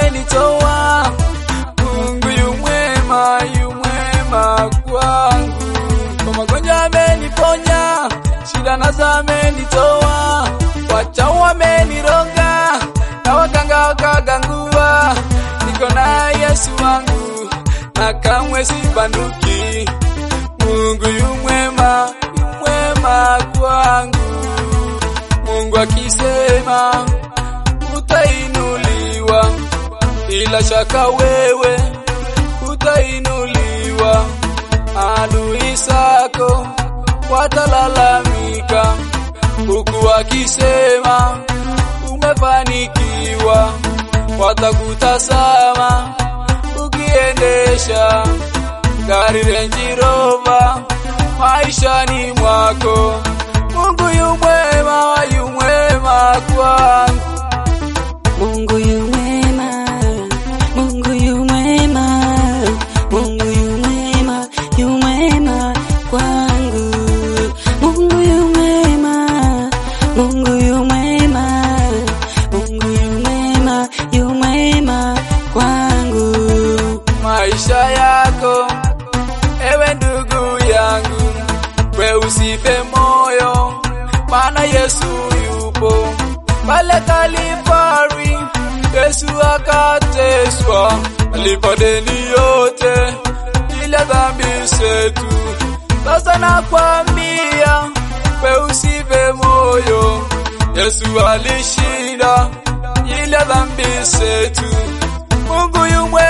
amenitoa. Mungu yu mwema, yu mwema kwangu. Kwa magonjwa ameniponya, shida nazo amenitoa. Wachawi wameniroga na waganga wakagangua. Niko na Yesu wangu na kamwe sibanduki. Mungu yu mwema, yu mwema kwangu. Mungu akisema utainuliwa, bila shaka wewe utainuliwa. Adui zako watalalamika, huku wakisema umefanikiwa. Watakutazama ukiendesha gari Range Rover maishani mwako. Mungu yu mwema, yu mwema kwangu. Mungu yu mwema, Mungu yu mwema, Mungu yu mwema, yu mwema kwangu. Mungu yu mwema, Mungu yu mwema, Mungu yu mwema, yu mwema kwangu. maisha yako, ewe ndugu yangu, we usife moyo, maana Yesu yupo pale Kalvari. Yesu akateswa, alipa deni yote ile dhambi zetu. Sasa nakwambia, we usife moyo, Yesu alishinda ile dhambi zetu. Mungu yu mwema